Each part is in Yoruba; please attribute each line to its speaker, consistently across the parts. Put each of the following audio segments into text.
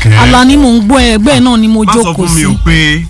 Speaker 1: àbẹ̀kẹ́
Speaker 2: Alani mò ń gbọ́ ẹ ẹgbẹ́ náà ni mo
Speaker 1: má sọ
Speaker 2: jókòó
Speaker 1: fún mi
Speaker 2: sí
Speaker 1: o pé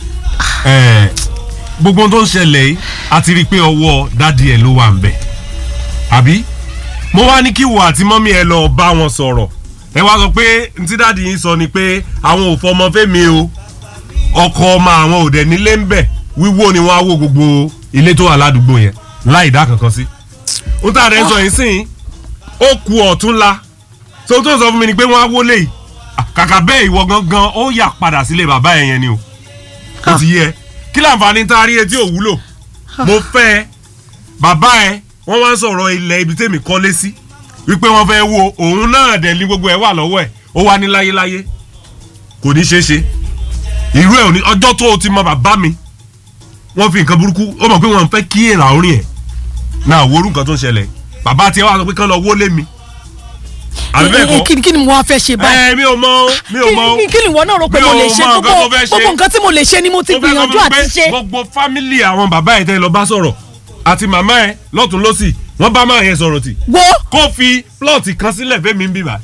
Speaker 1: ẹ, gbogbo ohun tó ń ṣẹlẹ̀ yìí a ti rí i pé ọwọ́ dádì ẹ̀ ló wà ń bẹ̀ àbí mo wá ní kí wo àti mọ́mí ẹ lọ bá wọn sọ̀rọ̀ ẹ wá sọ pé ntí dádì yín sọ ni pé àwọn ò fọmọ fẹ́mi o ọkọ ọmọ àwọn ò dẹ̀ nílé ń bẹ̀ wíwó ni wọ́n á wó gbogbo ilé tó wà ládùúgbò yẹn láì dá kankan sí ó tà rẹ̀ sọ yìí sìn ó ku ọ̀túnla tó tó sọ fún mi ni pé wọ́n á wọlé yìí Ah, kàkà bẹ́ẹ̀ ìwọ gangan ó yà padà sílé bàbá ẹ̀ yẹn ni o ó ti yẹ kí láǹfààní tá a rí etí òwúlò mo fẹ́ ẹ bàbá ẹ wọ́n wá ń sọ̀rọ̀ ilẹ̀ ibi tèmi kọ́lé sí wípé wọ́n fẹ́ wo òun náà dẹ̀ ní gbogbo ẹ̀ wà lọ́wọ́ ẹ̀ ó wá ní láyéláyé kò ní ṣeé ṣe irú ẹ̀ ò ní ọjọ́ tó o ti mọ bàbá mi wọ́n fi nǹkan burúkú ó mọ̀ pé wọ́n fẹ́ kí èrà orin ẹ̀ náà wo orú nǹkan tó ń ṣẹlẹ̀ bàbá tiẹ̀ wá sọ pé kán lọ wọlé mi àbí bẹ́ẹ̀
Speaker 2: Eh, eh,
Speaker 1: kọ́
Speaker 2: kí ni- kí ni mo wá fẹ́ ṣe báyìí
Speaker 1: ẹ mi ò mọ o mi ò mọ o
Speaker 2: Kí- kí ni ìwọ náà rò pé
Speaker 1: Mi
Speaker 2: mo
Speaker 1: ò
Speaker 2: lè ṣe
Speaker 1: mọ nǹkan
Speaker 2: gbogbo
Speaker 1: tó fẹ́ ṣe.
Speaker 2: gbogbo nǹkan tí mo lè ṣe ni mo ti
Speaker 1: Ó fẹ́
Speaker 2: gbìyànjú
Speaker 1: sọ fún mi
Speaker 2: àti
Speaker 1: pé
Speaker 2: ṣe
Speaker 1: gbogbo fámìlì àwọn bàbá ẹ̀ tẹ́ lọ bá sọ̀rọ̀ àti màmá ẹ̀ lọ́tún lọ́sì wọ́n bá máa yẹn sọ̀rọ̀ tì
Speaker 2: wo
Speaker 1: kó fi plọ̀tì kan sílẹ̀ fẹ́mi ń bíbà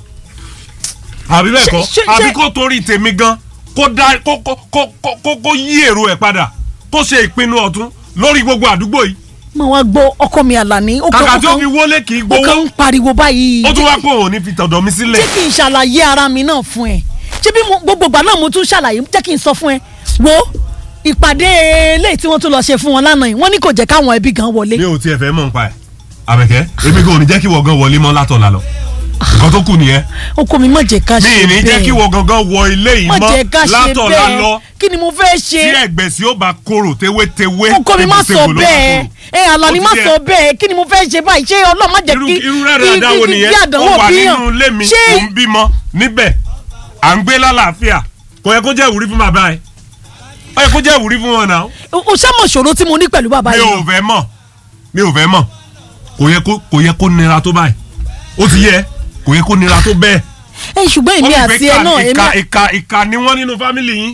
Speaker 1: àbí bẹ́ẹ̀ kọ́
Speaker 2: Ṣé- ṣé-
Speaker 1: àbí
Speaker 2: ṣé-
Speaker 1: kó torí tèmi gan kó dá kó kó kó kó kó kó yí èrò ẹ̀ padà kó ṣe ìpinnu ọ̀tún lórí gbogbo àdúgbò yìí
Speaker 2: mo wá gbọ́ ọkọ mi Àlàní ó kàn
Speaker 1: kàkà
Speaker 2: ó
Speaker 1: tí ó
Speaker 2: kàn
Speaker 1: fi wọlé kì í
Speaker 2: ó kàn
Speaker 1: gbowó
Speaker 2: ń pariwo báyìí
Speaker 1: ó tún wá pé òun ní fi tọ̀dọ̀ mi sílẹ̀
Speaker 2: jẹ́ kí n ṣàlàyé ara mi náà fún ẹ ṣé bí mo- gbogbo ìgbà náà mo tún ṣàlàyé jẹ́ kí n sọ fún ẹ wo ìpàdé eléyìí tí wọ́n tún lọ ṣe fún wọn lánàá yìí wọ́n ní kò jẹ́ káwọn ẹbí gan wọlé
Speaker 1: mi ò tiẹ̀ fẹ́ mọ̀ nípa ẹ̀ àbẹ̀kẹ́ èmi kò ní jẹ́ kí wọ́n gan wọlé mọ́ látọ̀la lọ nǹkan tó kù nìyẹn
Speaker 2: ọkọ mi má jẹ́ ká
Speaker 1: mi
Speaker 2: ṣe
Speaker 1: ì ní jẹ́ kí
Speaker 2: bẹ́ẹ̀
Speaker 1: wọ́n gangan wọ ilé yìí
Speaker 2: má jẹ́ ká
Speaker 1: mọ́
Speaker 2: ṣe
Speaker 1: látọ̀la lọ
Speaker 2: bẹ́ẹ̀ kí ni mo fẹ́ ṣe
Speaker 1: tí ẹ̀gbẹ̀sí ó bá korò tewétewé
Speaker 2: ọkọ mi má sọ
Speaker 1: tegbòtegbò ló bá
Speaker 2: bẹ́ẹ̀
Speaker 1: korò.
Speaker 2: ẹ Àlàní
Speaker 1: Ó
Speaker 2: má
Speaker 1: ti yẹ.
Speaker 2: sọ bẹ́ẹ̀ kí ni mo fẹ́ ṣe báyìí ṣé Ọlọ́run má jẹ́
Speaker 1: irú
Speaker 2: kí
Speaker 1: irú rẹ̀ rẹ̀ dáwọ́
Speaker 2: kí-
Speaker 1: nìyẹn
Speaker 2: kí
Speaker 1: ó
Speaker 2: àdánwò
Speaker 1: wà
Speaker 2: bíyàn
Speaker 1: nínú ilé mi
Speaker 2: ṣé
Speaker 1: ò ń bímọ níbẹ̀ à ń gbé lálàáfíà kò yẹ kó jẹ́ ìwúrí fún bàbá ẹ̀ ó yẹ kó jẹ́ ìwúrí fún wọn náà
Speaker 2: o ṣàmọ̀ ṣòro tí mo ní pẹ̀lú bàbá
Speaker 1: mi
Speaker 2: yìí
Speaker 1: ò fẹ́ mọ̀ mi ò fẹ́ mọ̀ kò yẹ kó kò yẹ kó nira tó báyìí ó ti yẹ kò yẹ kó nira tó bẹ́ẹ̀
Speaker 2: ẹ ṣùgbọ́n èmi
Speaker 1: ó fi
Speaker 2: àti
Speaker 1: pé
Speaker 2: ẹ náà
Speaker 1: ìka
Speaker 2: èmi
Speaker 1: ìka ìka ni wọ́n nínú fámìlì yín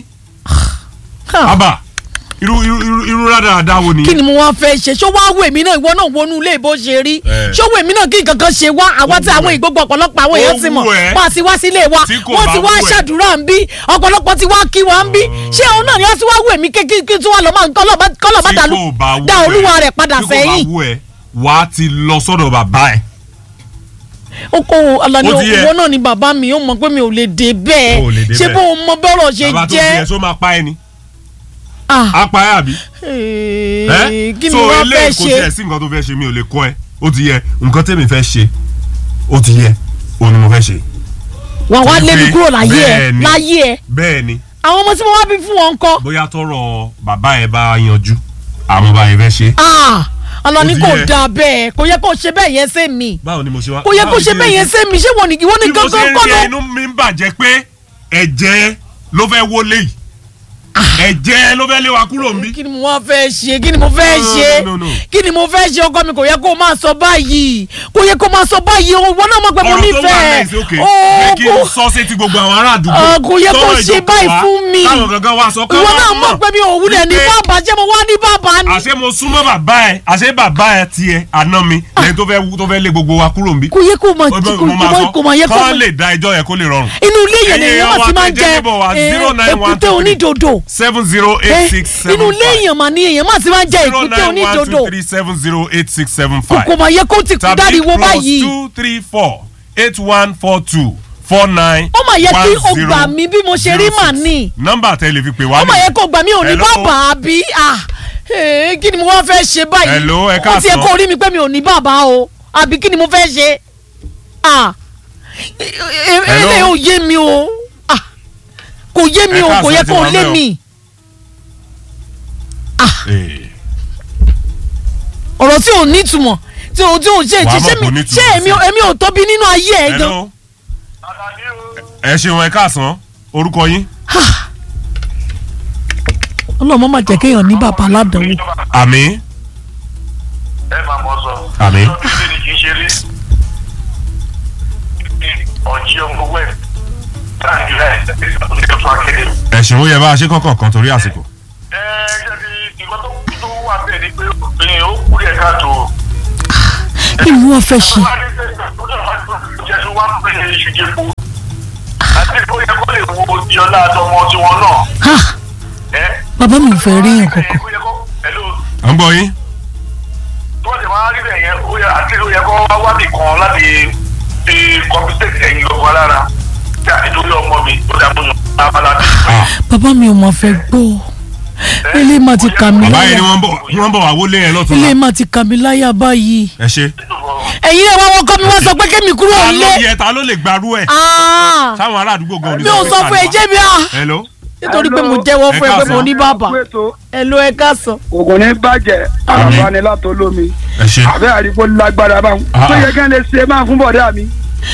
Speaker 2: à-
Speaker 1: àbà irú irú irú irú rádaràda wo
Speaker 2: kí
Speaker 1: nìyẹn
Speaker 2: ni mo wá fẹ́ ṣe ṣó wá wò èmi náà ìwọ náà wọnú ilé bó ṣe rí
Speaker 1: Eh.
Speaker 2: ṣó wò èmi náà kí nǹkan kan ṣe wá àwa tí
Speaker 1: wù
Speaker 2: àwọn
Speaker 1: ẹ́.
Speaker 2: ìgbógbó ọ̀pọ̀lọpọ̀ àwọn
Speaker 1: Ó
Speaker 2: èèyàn ti mọ̀
Speaker 1: wù ẹ́.
Speaker 2: wọ́n á ti wá sílé wa
Speaker 1: Tí kò
Speaker 2: wọ́n
Speaker 1: bá
Speaker 2: ti wá
Speaker 1: wù ẹ́.
Speaker 2: ṣàdúrà ń bí ọ̀pọ̀lọpọ̀ ti wá kí wọ́n ń bí ṣé òun náà ni wọ́n ti wá wò èmi kékeré kí tí wọ́n lọ máa kọ́lọ̀ bá kọ́lọ̀ bá
Speaker 1: tí
Speaker 2: dàlú
Speaker 1: kò bá wù
Speaker 2: dá
Speaker 1: ẹ́,
Speaker 2: olúwa rẹ̀ padà
Speaker 1: tí kò
Speaker 2: sẹ́yìn
Speaker 1: bá wù ẹ́ wà á ti lọ sọ́dọ̀ bàbá ẹ̀
Speaker 2: ó kó Àlàní
Speaker 1: Ó ti yẹ.
Speaker 2: òwò náà ni bàbá mi ó mọ̀ pé mi ò lè dé bẹ́ẹ̀
Speaker 1: Ó lè dé
Speaker 2: ṣé
Speaker 1: bẹ́ẹ̀.
Speaker 2: bó o mọ bọ́rọ̀ ṣe
Speaker 1: bàbá tó fi ẹ̀
Speaker 2: jẹ́
Speaker 1: só máa pa ẹ ni
Speaker 2: Ah,
Speaker 1: á pa ẹ àbí.
Speaker 2: eh,
Speaker 1: ẹ́
Speaker 2: kí ni
Speaker 1: so
Speaker 2: wọ́n fẹ́
Speaker 1: eléyìí kò
Speaker 2: ṣe
Speaker 1: tiẹ̀ sí nǹkan tó fẹ́ ṣe mi ò lè kọ́ ẹ ó ti yẹ nǹkan tèmi fẹ́ ṣe ó ti yẹ òun ni mo fẹ́ ṣe
Speaker 2: wà wá lé mi
Speaker 1: Wípé
Speaker 2: kúrò láyé ẹ
Speaker 1: bẹ́ẹ̀ ni.
Speaker 2: láyé ẹ
Speaker 1: bẹ́ẹ̀ ni
Speaker 2: àwọn ọmọ tí mo wá bí fún wọn kọ́
Speaker 1: bóyá tọrọ bàbá ẹ bá yanjú àwọn bá yẹn fẹ́ ṣe.
Speaker 2: Ah, Àlàní
Speaker 1: Ó ti
Speaker 2: kò
Speaker 1: yẹ.
Speaker 2: dáa bẹ́ẹ̀ kò yẹ kó ṣe bẹ́ẹ̀ yẹn ṣe mí
Speaker 1: báwo ni mo ṣe wá.
Speaker 2: kò yẹ kó
Speaker 1: báwo
Speaker 2: ṣe
Speaker 1: ni
Speaker 2: bẹ́ẹ̀
Speaker 1: kí
Speaker 2: yẹn
Speaker 1: ni-
Speaker 2: ṣe mí ṣé wọn ni ìwọ ni
Speaker 1: bí mo ṣe
Speaker 2: gangan
Speaker 1: ń
Speaker 2: kọ́
Speaker 1: rí
Speaker 2: ló.
Speaker 1: inú mi ń bàjẹ́ pé ẹ̀jẹ̀ ló fẹ́ wọlé yìí ẹ̀jẹ̀ ló fẹ́ lé wa kúrò ń bí.
Speaker 2: kí ni mo wá fẹ́ ṣe kí ni mo fẹ́
Speaker 1: No, no,
Speaker 2: ṣe
Speaker 1: no, no, no.
Speaker 2: kí ni mo fẹ́ ṣe ọkọ mi kò yẹ kó máa sọ báyìí kò yẹ kó máa sọ báyìí o wọn náà mọ̀ pé mo
Speaker 1: ọ̀rọ̀ tó wà
Speaker 2: nífẹ̀ẹ́
Speaker 1: lẹ́sì òkè
Speaker 2: Ó,
Speaker 1: jẹ́ kí n
Speaker 2: kò-
Speaker 1: sọ sétí gbogbo àwọn ará àdúgbò
Speaker 2: Ah, kò yẹ kó
Speaker 1: tọ́rọ̀
Speaker 2: ṣe
Speaker 1: ìjókòó
Speaker 2: báyìí
Speaker 1: wa,
Speaker 2: fún mi.
Speaker 1: táwọn gangan wá sọ
Speaker 2: ìwọ náà mọ̀ pé mi ò wúlẹ̀ ní
Speaker 1: wípé
Speaker 2: bàbá ṣé mo wá ní bàbá ni.
Speaker 1: àṣé mo súnmọ́ bàbá ẹ̀ àṣé bàbá ẹ̀ tiẹ̀ àná mi lẹ́yìn tó fẹ́ tó fẹ́ lé gbogbo wa kúrò ń bí.
Speaker 2: kò yẹ kó máa
Speaker 1: Ó
Speaker 2: kò
Speaker 1: bẹ́- mo máa
Speaker 2: kò- kò máa yẹ
Speaker 1: sọ
Speaker 2: kó
Speaker 1: kán
Speaker 2: máa
Speaker 1: lè da ẹjọ́ yẹn kó lè rọrùn.
Speaker 2: inú ilé yẹn
Speaker 1: Ẹ̀yin
Speaker 2: lèèyàn máa ti
Speaker 1: wa
Speaker 2: máa ń
Speaker 1: tẹ́ jẹ́
Speaker 2: jẹ
Speaker 1: neighbor wa,
Speaker 2: eh,
Speaker 1: 09123
Speaker 2: èkúté onídòdò
Speaker 1: seven zero
Speaker 2: Eh,
Speaker 1: eight six seven
Speaker 2: inú ilé
Speaker 1: five
Speaker 2: èèyàn mà ní èèyàn máa ti máa ń jẹ
Speaker 1: zero
Speaker 2: èkúté
Speaker 1: nine one two
Speaker 2: onídòdò
Speaker 1: three seven zero eight six seven
Speaker 2: kò
Speaker 1: five
Speaker 2: kò máa yẹ kó ti kú
Speaker 1: tàbí
Speaker 2: dáríwó
Speaker 1: plus
Speaker 2: báyìí
Speaker 1: two three four eight one four two four nine
Speaker 2: ó mà yẹ kí o
Speaker 1: one
Speaker 2: gbà
Speaker 1: zero
Speaker 2: mí bí mo ṣe rí
Speaker 1: zero
Speaker 2: mà
Speaker 1: six.
Speaker 2: ní
Speaker 1: nọ́mbà tẹ́ lè fi pè wá
Speaker 2: ó mà yẹ kó gbà mí ò ní
Speaker 1: Hello?
Speaker 2: bàbá àbí ah, eh, kí ni mo wá fẹ́ ṣe báyìí
Speaker 1: Hello, ẹ
Speaker 2: ó ti yẹ
Speaker 1: káàsán.
Speaker 2: kó rí mi pé mi ò ní bàbá o àbí kí ni mo fẹ́ ṣe ah, eh, eh,
Speaker 1: Hello?
Speaker 2: eléyìí ò yé mi o ah, kò yé mi
Speaker 1: Ẹ
Speaker 2: o kò
Speaker 1: káàsán,
Speaker 2: yẹ
Speaker 1: ti
Speaker 2: kó
Speaker 1: wà
Speaker 2: lé
Speaker 1: mẹ́ o.
Speaker 2: mi
Speaker 1: Eh,
Speaker 2: ọ̀rọ̀ tí ò ní ìtumọ̀ tí ò tí ò ṣe
Speaker 1: Wàá
Speaker 2: ṣe
Speaker 1: mọ̀
Speaker 2: ṣé
Speaker 1: kò
Speaker 2: mi
Speaker 1: ní
Speaker 2: ṣé
Speaker 1: ìtumọ̀
Speaker 2: èmi
Speaker 1: sí.
Speaker 2: èmi ò tóbi nínú ayé ẹ̀ gan
Speaker 1: hello ẹ ṣeun ẹ káàsán orúkọ yín
Speaker 2: ọlọ́mọ má jẹ́ kéèyàn ní bàbá aládàáwò
Speaker 1: àmì
Speaker 3: ẹ máa mọ sọ.
Speaker 1: àmì
Speaker 3: ilé ni kì í ṣe rí. ọ̀jí ọmọ wẹ̀ táàgì rẹ̀ ní ọ̀tún akéde.
Speaker 1: ẹ̀sìn ó yẹ bá a ṣe kọ́kọ́ kan torí àsìkò.
Speaker 3: ẹ ṣe ti nǹkan tó tó wà bẹ́ẹ̀ ni pé obìnrin ó kú yẹ ká tó.
Speaker 2: kí ni wọ́n fẹ́ ṣe
Speaker 3: wọ́n á ní sẹ́yìn tó dẹ̀ wá tó jẹ́ tó wá pé iṣu jẹ́ kú. àti ó yẹ kó lè wo wàhálà àtọmọ tiwọn náà.
Speaker 2: ha
Speaker 3: ẹ
Speaker 2: bàbá mi ò fẹ́ rí yàn kankan
Speaker 3: ó yẹ kó ẹ̀lú
Speaker 1: à ń gbọ́ yín.
Speaker 3: tó ti máa rí bẹ́ẹ̀ yẹn ó yẹ àti ó yẹ kó wá wábì kan láti fi kọ́mpútẹ́tì ẹ̀yìn lọ́kọ̀ lára tí a ti torí ọmọ mi ó dàbò yàn abala bí.
Speaker 2: bàbá mi ò mọ̀ fẹ́ gbọ́ ilé má ti kà mí
Speaker 1: bàbá yẹn
Speaker 2: láyà
Speaker 1: ni wọ́n bọ̀ wọ́n bọ̀ wá wọlé yẹn lọ́tún
Speaker 2: ilé
Speaker 1: náà.
Speaker 2: má ti kà mí láyà báyìí
Speaker 1: ẹ ṣe.
Speaker 2: ẹ̀yin náà wọ́n kọ́ mi wọ́n sọ pé kémi kúrò
Speaker 1: ta ló
Speaker 2: nílé
Speaker 1: yẹ ta ló lè gbarú ẹ̀.
Speaker 2: Ah,
Speaker 1: sáwọn ará àdúgbò gan-an ò ní
Speaker 2: mi ò sọ fún ẹ jẹ́ mi à
Speaker 1: hello.
Speaker 2: nítorí pé mo jẹ́wọ́ fún ẹ pé mo ní bàbá
Speaker 4: ètò
Speaker 2: ẹ ló ẹ ká sọ.
Speaker 4: ògùn ní bàjẹ́ àǹfààní látò lómi
Speaker 1: ẹ ṣe.
Speaker 4: àbẹ́ àdìgbò lágbára báwọn
Speaker 1: Ah.
Speaker 4: tó yẹ kí n lè ṣe máa fún bọ̀dá mi.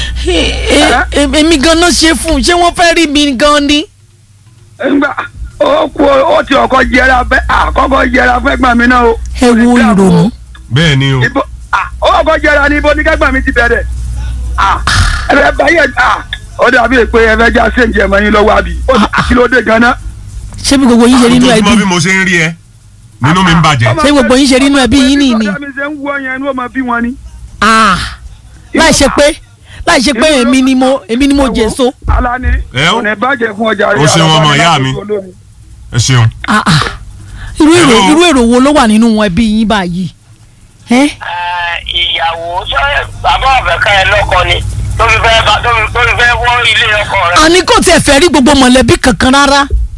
Speaker 2: Ẹ- ẹ- èmi ganan ṣe fún un ṣé wọ́n fẹ́ rí mi gan ni.
Speaker 4: ńgbà ó kú ó ti ọkọ jẹra bẹ àkọ́kọ́ jẹra fún ẹ̀gbọ́n mi náà o.
Speaker 2: ẹ wo ìrònú.
Speaker 1: bẹ́ẹ̀ ni o.
Speaker 4: ibo ah, ó ọkọ jẹra ní ibo ní kẹgbọn mi ti bẹ̀rẹ̀ ah, ẹ fẹ́ báyẹ ah, ó dàbí pé ẹ fẹ́ já séǹjì ẹmọ yín lọ́wọ́ àbí ó ti kí ló dé ganan.
Speaker 2: ṣé bí gbogbo yín ṣe nínú ẹbí
Speaker 1: ojoojúmọ́ bí mo ṣe ń rí ẹ nínú mi ń bàjẹ́.
Speaker 2: Ṣé gbogbo yín ṣe nínú ẹbí yín nìyí ni?
Speaker 4: ọ̀dà mi ṣe ń wú ọyàn inú ọmọ bí wọn ni.
Speaker 2: Ah, láì ṣe pé láì ṣe pé èmi ni mo èmi ni mo jèso.
Speaker 4: alani
Speaker 1: Ẹ ó.
Speaker 4: kò ní bàjẹ́ fún ọjà
Speaker 1: Ó ṣeun ọmọ ìyá mi. ẹ ṣeun.
Speaker 2: Ah, ah. irú èrò
Speaker 1: Hello.
Speaker 2: irú èrò wo ló wà nínú wọn ẹbí yín báyìí. Ẹ́,
Speaker 5: ìyàwó ṣé bàbá ọ̀fẹ́ ká ẹ lọ́kọ ni tó fi fẹ́ bá tó fi tó fi fẹ́ wọ́ ilé ọkọ rẹ̀.
Speaker 2: àní kò tiẹ̀ fẹ́ rí gbogbo mọ̀lẹ́bí kankan rárá.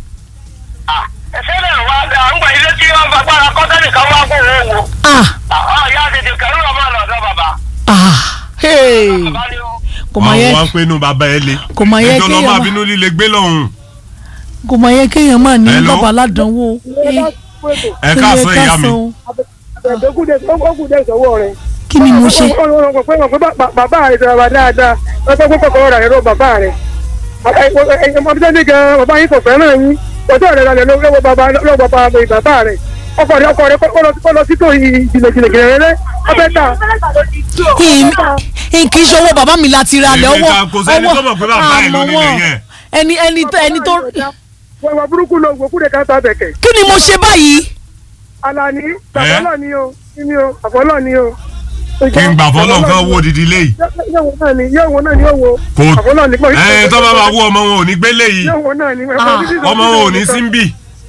Speaker 5: ẹsẹ̀ náà wá dá ń gbà ilé tí wọ́n fagbára kọ́tẹ́lì kan wá kó owó wo.
Speaker 2: Ah,
Speaker 5: àwọn ìyá tètè kẹrù ọmọ lọ́dọ̀ bàbá.
Speaker 2: ah, hey.
Speaker 5: bàbá ni ó.
Speaker 2: kò mọ̀
Speaker 1: àwọn
Speaker 2: yẹ
Speaker 1: wa ń pè inú bàbá ẹ le.
Speaker 2: kò mọ̀ yẹ
Speaker 1: ẹjọ́ lọ́
Speaker 2: kéèyàn
Speaker 1: máa
Speaker 2: má-
Speaker 1: bínú líle gbé lọ́hùn.
Speaker 2: kò mọ̀ yẹ kéèyàn máa ní
Speaker 1: Hello.
Speaker 2: bàbá aládánwò. Eh,
Speaker 1: ẹ káàsán
Speaker 2: ilé
Speaker 1: ìyá mi.
Speaker 2: káàsán o.
Speaker 6: ọkùnrin ìṣòwò rẹ.
Speaker 2: kí ni mo ṣe.
Speaker 6: bàbá rẹ sọ̀rọ̀ dáadáa lọ́sọ̀ pé kọ̀ọ̀kan rà ẹ̀rọ bàbá rẹ̀. ọmọdé ní gan bàbá yín kò fẹ́ràn yín ọjọ́ rẹ̀ lálẹ́ lọ́wọ́ bàbá lọ́wọ́ bàbá bàbá rẹ̀ ọkọ rẹ̀ ọkọ rẹ̀ kọ́ lọ sí tó jìnnàjìnnà rẹ̀ ọbẹ̀ ta.
Speaker 2: Ì- kì í ṣe owó bàbá mi láti ra lẹ̀
Speaker 1: Èmi
Speaker 2: owó
Speaker 1: ta- kò sẹ́ni tó mọ̀ pé bàbá ẹ̀ ló
Speaker 2: àmọ́
Speaker 1: nílé
Speaker 2: wọn.
Speaker 1: yẹn.
Speaker 2: ẹni ẹni tó ẹni tó
Speaker 6: wọ́n burúkú lọ ògùn kúrẹ́ ká ta bẹ̀kẹ̀.
Speaker 2: kí ni mo ṣe báyìí.
Speaker 6: Alani àfọlọ́ ni o ni o àfọlọ́ ni o.
Speaker 1: kí n gbà fọlọ́ nǹkan wo didi léyìí.
Speaker 6: yóò wo náà ni yóò wo náà ni yóò wo.
Speaker 1: kò
Speaker 6: àfọlọ́ ni pọ̀
Speaker 1: ẹ tó bá máa wú ọmọ wọn ò ní gbé léyìí
Speaker 6: yóò wo náà ni.
Speaker 1: ọmọ wọn ò ní sí ń bì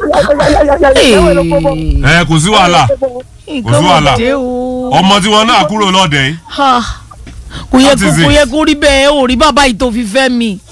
Speaker 1: ẹ kò sí wàhálà
Speaker 2: nǹkan
Speaker 1: wàhálà.
Speaker 2: wà dé o.
Speaker 1: ọmọ tí wọn náà kúrò lọ́dẹ yìí.
Speaker 2: Ha. kò yẹ
Speaker 1: That
Speaker 2: kó
Speaker 1: is
Speaker 2: kò
Speaker 1: it.
Speaker 2: yẹ kó rí bẹ́ẹ̀ ò rí bàbá yìí tó fi fẹ́ mi.